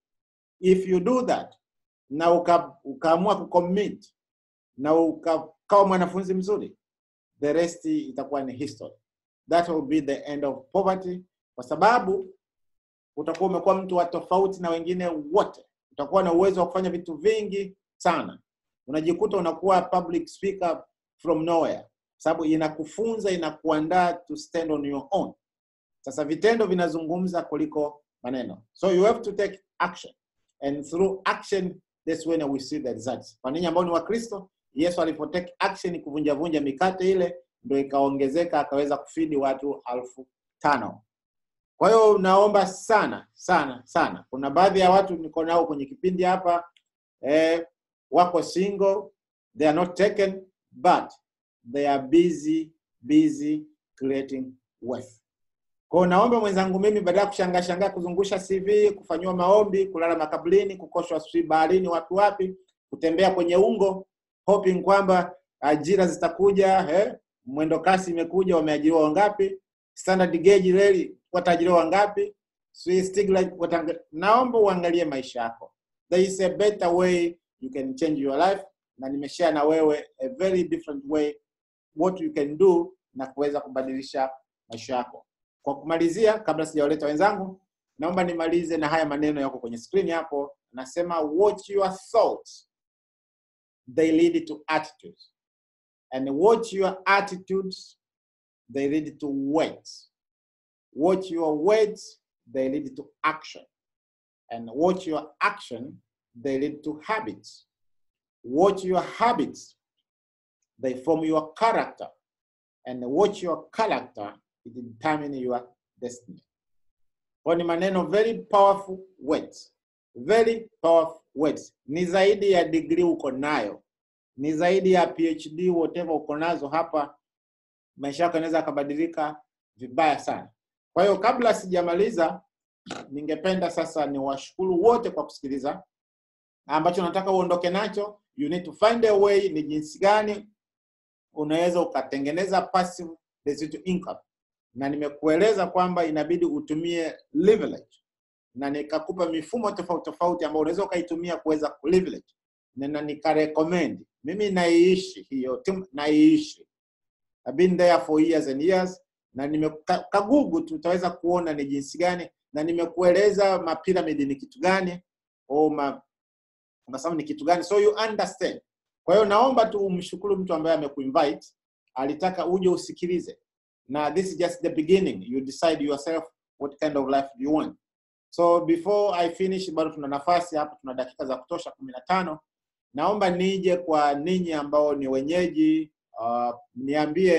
if you do that na uka, ukaamua kucommit na ukawa mwanafunzi mzuri, the rest itakuwa ni history. That will be the end of poverty, kwa sababu utakuwa umekuwa mtu wa tofauti na wengine wote. Utakuwa na uwezo wa kufanya vitu vingi sana, unajikuta unakuwa public speaker from nowhere, sababu inakufunza inakuandaa to stand on your own. Sasa vitendo vinazungumza kuliko maneno, so you have to take action and through action that's when we see the results. Kwa ninyi ambao ni Wakristo, Yesu alipo take action kuvunja vunja mikate ile ndio ikaongezeka akaweza kufidi watu elfu tano. Kwa hiyo naomba sana sana sana, kuna baadhi ya watu niko nao kwenye kipindi hapa eh, wako single, they are not taken but they are busy busy creating wealth. Kwa hiyo naomba mwenzangu mimi, badala ya kushangaa shangaa kuzungusha CV, kufanyiwa maombi, kulala makaburini, kukoshwa sijui baharini, wapi wapi, kutembea kwenye ungo hoping kwamba ajira zitakuja eh, mwendo kasi imekuja, wameajiriwa wangapi? Standard gauge reli wataajiriwa wangapi? Sijui Stigler watanga... Naomba uangalie maisha yako. There is a better way you can change your life, na nimeshare na wewe a very different way what you can do na kuweza kubadilisha maisha yako. Kwa kumalizia, kabla sijawaleta wenzangu, naomba nimalize na haya maneno yako kwenye screen hapo. Nasema watch your thoughts, they lead to attitudes, and watch your attitudes, they lead to words. Watch your words, they lead to action, and watch your action, they lead to habits. Watch your habits, they form your character, and watch your character, it determine your destiny. Kwa ni maneno very powerful words. Very powerful words. Ni zaidi ya degree uko nayo, ni zaidi ya PhD whatever uko nazo hapa, maisha yako yanaweza yakabadilika vibaya sana. Kwa hiyo kabla sijamaliza, ningependa sasa niwashukuru wote kwa kusikiliza. Ambacho nataka uondoke nacho, you need to find a way, ni jinsi gani unaweza ukatengeneza passive residual income, na nimekueleza kwamba inabidi utumie leverage, na nikakupa mifumo tofauti tofauti ambayo unaweza ukaitumia kuweza kuleverage, na nikarecommend. Mimi naiishi hiyo timu, naiishi I've been there for years and years, na nimekagugu tu utaweza kuona ni jinsi gani, na nimekueleza mapiramidi ni kitu gani au ma, unasema ni kitu gani, so you understand. Kwa hiyo naomba tu umshukuru mtu ambaye amekuinvite, alitaka uje usikilize, na this is just the beginning. You decide yourself what kind of life do you want. So before I finish, bado tuna nafasi hapa, tuna dakika za kutosha kumi na tano. Naomba nije kwa ninyi ambao ni wenyeji uh, niambie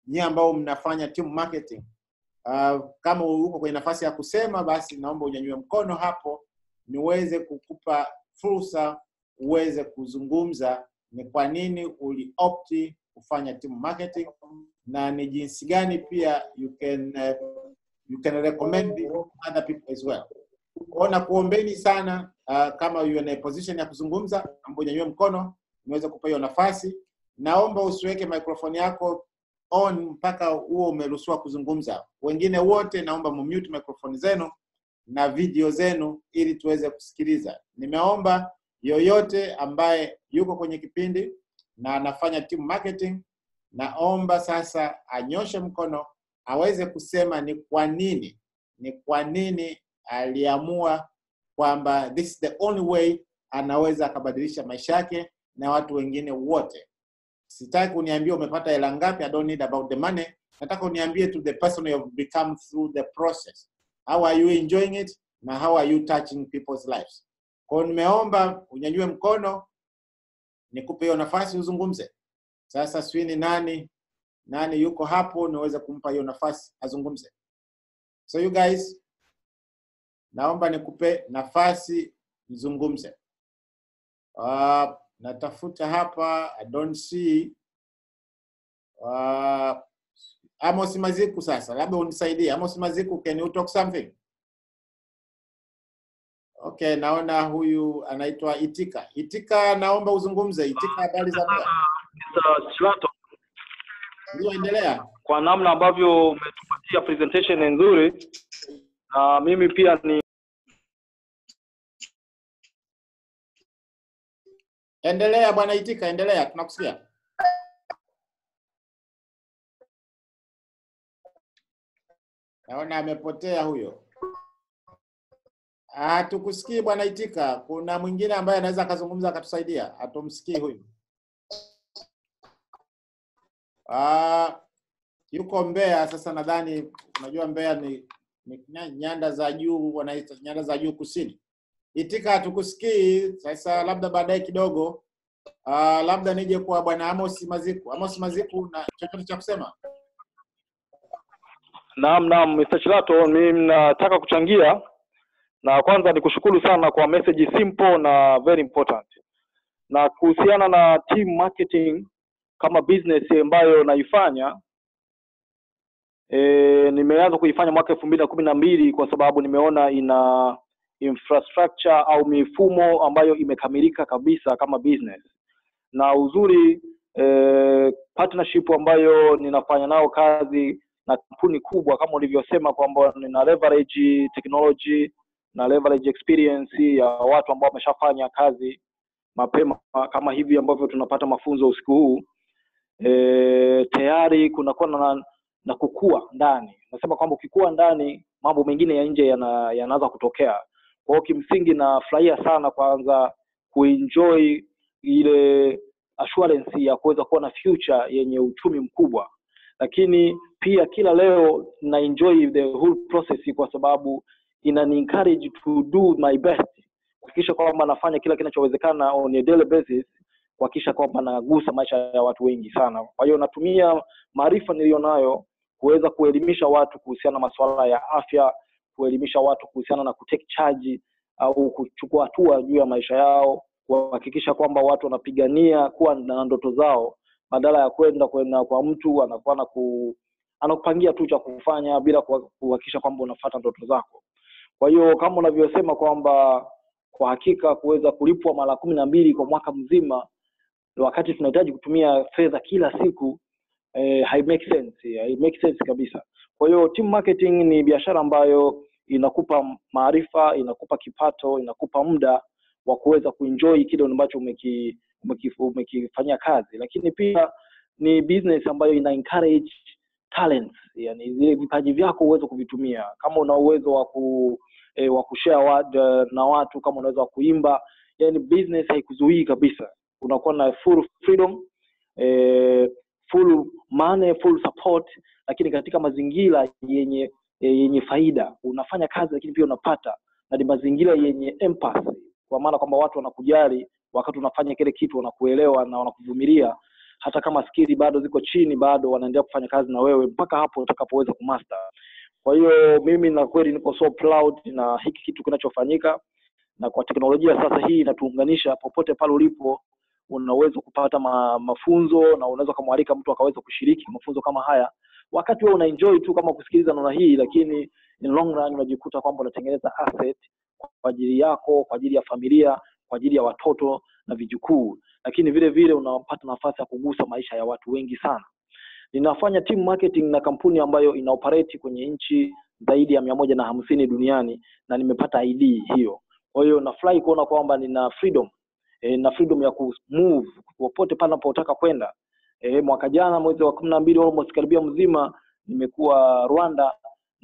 nyie ambao mnafanya team marketing uh, kama uko kwenye nafasi ya kusema basi naomba unyanyue mkono hapo niweze kukupa fursa uweze kuzungumza ni kwa nini uliopti kufanya team marketing na ni jinsi gani pia you can uh, you can recommend it to other people as well kwao nakuombeni sana uh, kama you in a position ya kuzungumza ambao unyanyue mkono niweze kupa hiyo nafasi naomba usiweke microphone yako on mpaka huo umeruhusiwa kuzungumza wengine wote naomba mumute microphone zenu na video zenu ili tuweze kusikiliza nimeomba yoyote ambaye yuko kwenye kipindi na anafanya team marketing naomba sasa anyoshe mkono aweze kusema ni kwa nini ni kwa nini aliamua kwamba this is the only way anaweza akabadilisha maisha yake na watu wengine wote sitaki uniambie umepata hela ngapi i don't need about the money nataka uniambie to the person you have become through the process how are you enjoying it na how are you touching people's lives kwao nimeomba unyanyue mkono nikupe hiyo nafasi uzungumze sasa sijui ni nani nani yuko hapo niweze kumpa hiyo nafasi azungumze so you guys naomba nikupe nafasi mzungumze uh, natafuta hapa i don't see uh, amos maziku sasa labda unisaidie amos maziku can you talk something okay naona huyu anaitwa itika itika naomba uzungumze itika habari za muda
Mr. Slato,
ndio endelea
kwa namna ambavyo umetupatia presentation nzuri na mimi pia ni
endelea bwana itika endelea tunakusikia naona amepotea huyo hatukusikii bwana itika kuna mwingine ambaye anaweza akazungumza akatusaidia hatumsikii huyu Ah, yuko Mbeya sasa nadhani unajua Mbeya ni, ni nya- nyanda za juu wanaita nyanda za juu kusini itika hatukusikii sasa labda baadaye kidogo uh, labda nije kwa bwana Amos Maziku Amos Maziku na chochote cha kusema
naam naam Mr. Chilato, mimi nataka kuchangia na kwanza nikushukuru sana kwa message simple na very important. Na kuhusiana na team marketing kama business ambayo naifanya e, nimeanza kuifanya mwaka elfu mbili na kumi na mbili kwa sababu nimeona ina infrastructure au mifumo ambayo imekamilika kabisa kama business na uzuri eh, partnership ambayo ninafanya nao kazi na kampuni kubwa kama ulivyosema kwamba nina leverage technology na leverage experience ya watu ambao wameshafanya kazi mapema kama hivi ambavyo tunapata mafunzo usiku huu e, tayari kunakuwa na, na kukua ndani nasema kwamba ukikua ndani mambo mengine ya nje yana- yanaanza kutokea kwa hiyo kimsingi nafurahia sana kwanza kuenjoy ile assurance ya kuweza kuwa na future yenye uchumi mkubwa lakini pia kila leo na enjoy the whole process kwa sababu inani encourage to do my best kuhakikisha kwamba nafanya kila kinachowezekana on a daily basis kuhakikisha kwamba nagusa maisha ya watu wengi sana kwa hiyo natumia maarifa niliyonayo kuweza kuelimisha watu kuhusiana na masuala ya afya kuelimisha watu kuhusiana na kutake charge au kuchukua hatua juu ya maisha yao kuhakikisha kwamba watu wanapigania kuwa na ndoto zao badala ya kwenda kwenda kwa mtu anakuwa na ku, anakupangia tu cha kufanya bila kuha- kuhakikisha kwamba unafuata ndoto zako kwa hiyo kama unavyosema kwamba kwa hakika kuweza kulipwa mara kumi na mbili kwa mwaka mzima wakati tunahitaji kutumia fedha kila siku eh, hai make sense hai make sense kabisa kwa hiyo team marketing ni biashara ambayo inakupa maarifa inakupa kipato inakupa muda wa kuweza kuenjoy kile ambacho umeki umeki- umekifanyia kazi lakini pia ni business ambayo ina encourage talents yani zile vipaji vyako uweze kuvitumia kama una uwezo wa ku eh, wa kushare wa, na watu kama unaweza wa kuimba yani business haikuzuii kabisa unakuwa na full freedom eh, full money full support lakini katika mazingira yenye eh, yenye faida unafanya kazi lakini pia unapata na ni mazingira yenye empathy kwa maana kwamba watu wanakujali wakati unafanya kile kitu wanakuelewa na wanakuvumilia hata kama skili bado ziko chini bado wanaendelea kufanya kazi na wewe mpaka hapo utakapoweza kumaster kwa hiyo mimi na kweli niko so proud na hiki kitu kinachofanyika na kwa teknolojia sasa hii inatuunganisha popote pale ulipo unaweza kupata ma, mafunzo na unaweza ukamwalika mtu akaweza kushiriki mafunzo kama haya wakati wewe unaenjoy tu kama kusikiliza namna hii lakini in long run unajikuta kwamba unatengeneza asset kwa ajili yako kwa ajili ya familia kwa ajili ya watoto na vijukuu lakini vile vile unapata nafasi ya kugusa maisha ya watu wengi sana ninafanya team marketing na kampuni ambayo inaoperate kwenye nchi zaidi ya mia moja na hamsini duniani na nimepata id hiyo kwa hiyo nafurahi kuona kwamba nina freedom e, na freedom ya kumove popote pale napotaka kwenda e, mwaka jana mwezi wa kumi na mbili almost karibia mzima nimekuwa rwanda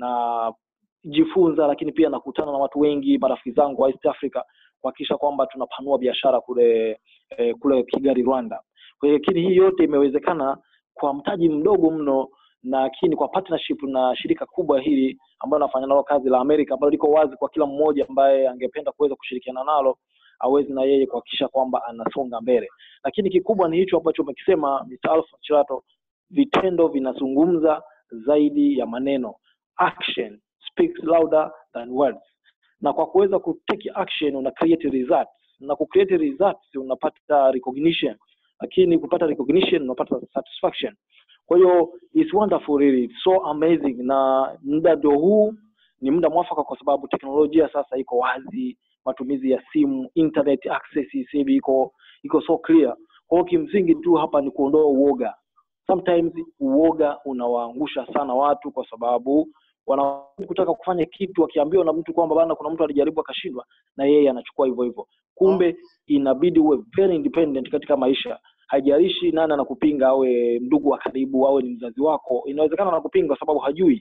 na jifunza lakini pia nakutana na watu wengi marafiki zangu wa east africa kuhakikisha kwamba tunapanua biashara kule eh, kule kigali rwanda kwa hiyo lakini hii yote imewezekana kwa mtaji mdogo mno lakini kwa partnership na shirika kubwa hili ambayo nafanya nalo kazi la amerika ambalo liko wazi kwa kila mmoja ambaye angependa kuweza kushirikiana nalo awezi na yeye kuhakikisha kwamba anasonga mbele lakini kikubwa ni hicho ambacho umekisema Mr. Alpha Chilato vitendo vinazungumza zaidi ya maneno action speaks louder than words na kwa kuweza kutake action una create results na ku create results unapata recognition lakini kupata recognition unapata satisfaction kwa hiyo it's wonderful really it's so amazing na muda ndio huu ni muda mwafaka kwa sababu teknolojia sasa iko wazi matumizi ya simu internet access sasa hivi iko iko so clear kwa hiyo kimsingi tu hapa ni kuondoa uoga sometimes uoga unawaangusha sana watu kwa sababu wana kutaka kufanya kitu akiambiwa na mtu kwamba bana kuna mtu alijaribu akashindwa na yeye anachukua hivyo hivyo kumbe inabidi uwe very independent katika maisha haijalishi nani anakupinga awe ndugu wa karibu awe ni mzazi wako inawezekana anakupinga kwa sababu hajui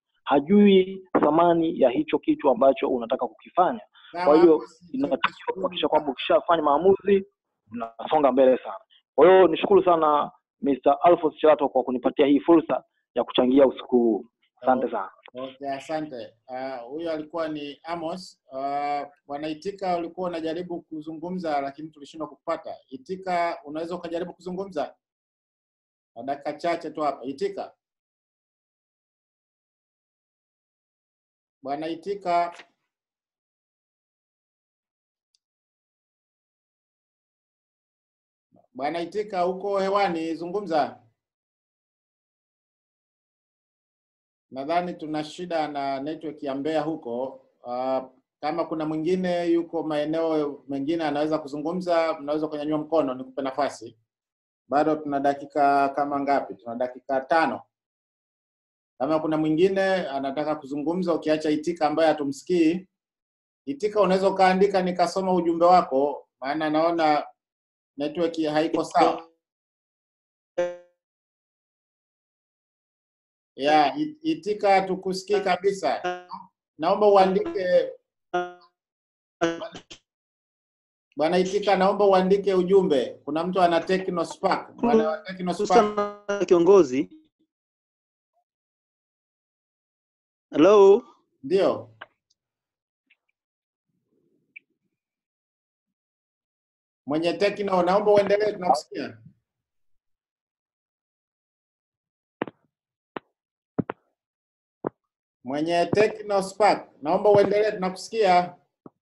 hajui thamani ya hicho kitu ambacho unataka kukifanya kwa hiyo inatakiwa kuhakikisha kwamba ukishafanya maamuzi unasonga mbele sana kwa hiyo nishukuru sana Mr. Alphonse Chato kwa kunipatia hii fursa ya kuchangia usiku huu asante sana
Okay, asante. Ah, Huyo alikuwa ni Amos. Uh, Bwana Itika, ulikuwa unajaribu kuzungumza lakini tulishindwa kupata. Itika, unaweza ukajaribu kuzungumza kwa dakika chache tu hapa. Itika, Bwana Itika. Bwana Itika, uko hewani, zungumza. Nadhani tuna shida na network ya Mbeya huko. Uh, kama kuna mwingine yuko maeneo mengine anaweza kuzungumza, mnaweza kunyanyua mkono nikupe nafasi. Bado tuna dakika kama ngapi? Tuna dakika tano. Kama kuna mwingine anataka kuzungumza, ukiacha Itika ambaye hatumsikii, Itika unaweza ukaandika nikasoma ujumbe wako, maana naona network haiko sawa. Ya, it- Itika tukusikii kabisa. Naomba uandike Bwana Itika, naomba uandike ujumbe. Kuna mtu ana Techno Spark. Bwana wa Techno Spark.
Hususan kiongozi. Hello.
Ndio. Mwenye Techno, naomba uendelee, tunakusikia. Mwenye Techno Spark, naomba uendelee, tunakusikia.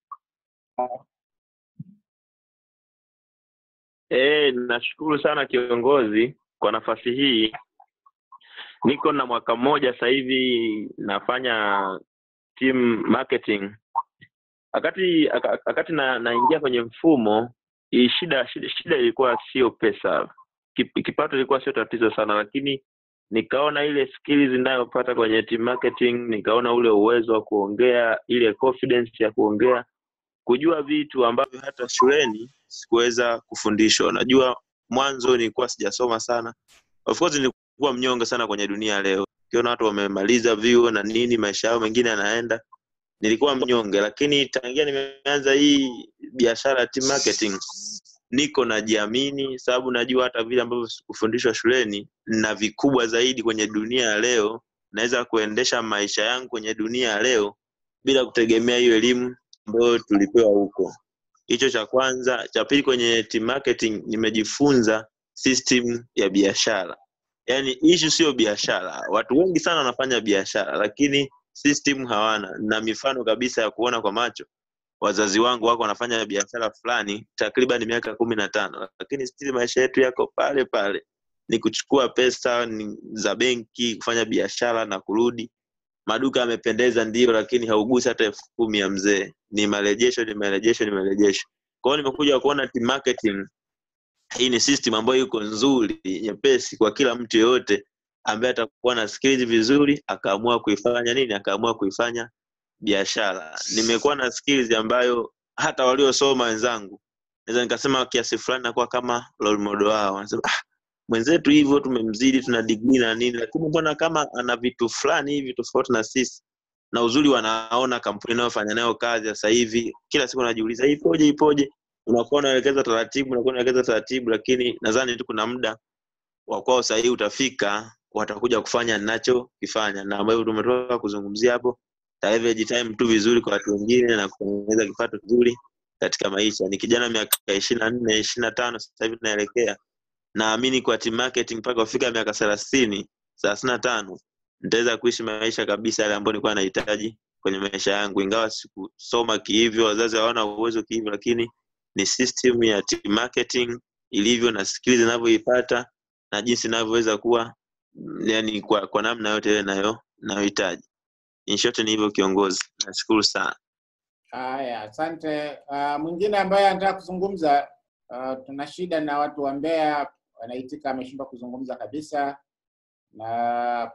Eh, nashukuru sana kiongozi kwa nafasi hii. Niko na mwaka mmoja sasa hivi nafanya team marketing. Wakati aka- wakati na, naingia kwenye mfumo hii shida, shida shida ilikuwa sio pesa. Kip- Kipato ilikuwa sio tatizo sana, lakini nikaona ile skills ninayopata kwenye team marketing, nikaona ule uwezo wa kuongea, ile confidence ya kuongea, kujua vitu ambavyo hata shuleni sikuweza kufundishwa. Najua mwanzo nilikuwa sijasoma sana, of course nilikuwa mnyonge sana kwenye dunia ya leo. Ukiona watu wamemaliza vyuo na nini, maisha yao mengine yanaenda, nilikuwa mnyonge, lakini tangia nimeanza hii biashara ya team marketing niko najiamini, sababu najua hata vile ambavyo sikufundishwa shuleni na vikubwa zaidi kwenye dunia ya leo, naweza kuendesha maisha yangu kwenye dunia ya leo bila kutegemea hiyo elimu ambayo tulipewa huko. Hicho cha kwanza. Cha pili, kwenye team marketing nimejifunza system ya biashara yaani issue sio biashara watu wengi sana wanafanya biashara lakini system hawana na mifano kabisa ya kuona kwa macho wazazi wangu wako wanafanya biashara fulani takriban miaka kumi na tano lakini still maisha yetu yako pale pale ni kuchukua pesa ni za benki kufanya biashara na kurudi maduka yamependeza ndio lakini haugusi hata elfu kumi ya mzee ni marejesho ni marejesho ni marejesho kwa hiyo nimekuja kuona team marketing hii ni system ambayo iko nzuri nyepesi kwa kila mtu yeyote ambaye atakuwa na skills vizuri akaamua kuifanya nini akaamua kuifanya biashara nimekuwa na skills ambayo hata waliosoma wenzangu naweza nikasema kiasi fulani nakuwa kama role model wao wanasema ah, mwenzetu hivyo tumemzidi tuna degree na nini lakini mbona kama ana vitu fulani hivi tofauti na sisi na uzuri wanaona kampuni inayofanya nayo kazi sasa hivi kila siku najiuliza ipoje ipoje unakuwa unaelekeza taratibu unakuwa unaelekeza taratibu lakini nadhani tu kuna muda wa kwao sahihi utafika watakuja kufanya ninachokifanya na ambavyo tumetoka kuzungumzia hapo leverage time tu vizuri kwa watu wengine na kutengeneza kipato kizuri katika maisha ni kijana miaka ishirini na nne ishirini na tano sasa hivi tunaelekea naamini kwa team marketing mpaka kufika miaka thelathini thelathini na tano nitaweza kuishi maisha kabisa yale ambayo nilikuwa nahitaji kwenye maisha yangu ingawa sikusoma kihivyo wazazi hawana uwezo kihivyo lakini ni system ya team marketing ilivyo na skills inavyoipata na jinsi inavyoweza kuwa mm, yani kwa, kwa namna yote ile nayo nayohitaji in short ni hivyo kiongozi nashukuru sana
Haya, asante. Uh, mwingine ambaye anataka kuzungumza uh, tuna shida na watu wa Mbeya wanaitika ameshindwa kuzungumza kabisa, na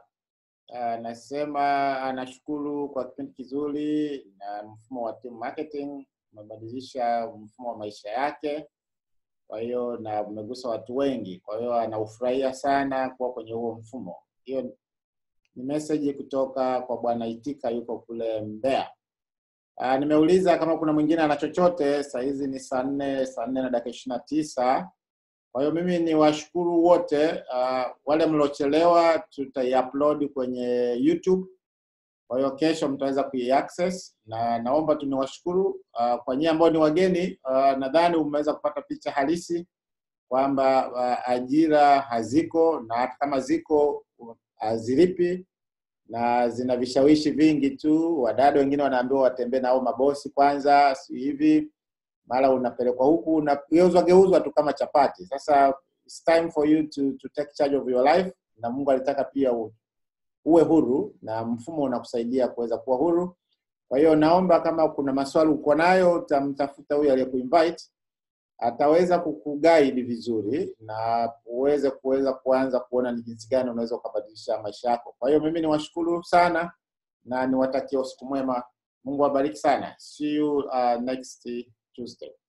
anasema anashukuru kwa kipindi kizuri na mfumo wa team marketing umebadilisha mfumo wa maisha yake, kwa hiyo na umegusa watu wengi, kwa hiyo anaufurahia sana kuwa kwenye huo mfumo. Hiyo ni message kutoka kwa bwana Itika, yuko kule Mbeya. Uh, nimeuliza kama kuna mwingine ana chochote. Saa hizi ni saa nne saa nne na dakika ishirini na tisa. Kwa hiyo mimi ni washukuru wote uh, wale mliochelewa tutaiupload kwenye YouTube. Kwa hiyo kesho mtaweza kuiaccess, na naomba tu niwashukuru uh, kwa nyie ambao ni wageni uh, nadhani umeweza kupata picha halisi kwamba uh, ajira haziko na hata kama ziko uh, hazilipi na zina vishawishi vingi tu. Wadada wengine wanaambiwa watembee nao mabosi kwanza, si hivi, mara unapelekwa huku unageuzwa geuzwa tu kama chapati. Sasa it's time for you to, to take charge of your life, na Mungu alitaka pia u, uwe huru na mfumo unakusaidia kuweza kuwa huru. Kwa hiyo naomba kama kuna maswali uko nayo, utamtafuta huyu aliyekuinvite ataweza kukuguide vizuri na uweze kuweza kuanza kuona ni jinsi gani unaweza ukabadilisha maisha yako. Kwa hiyo mimi niwashukuru sana na niwatakie usiku mwema. Mungu awabariki sana. See you uh, next Tuesday.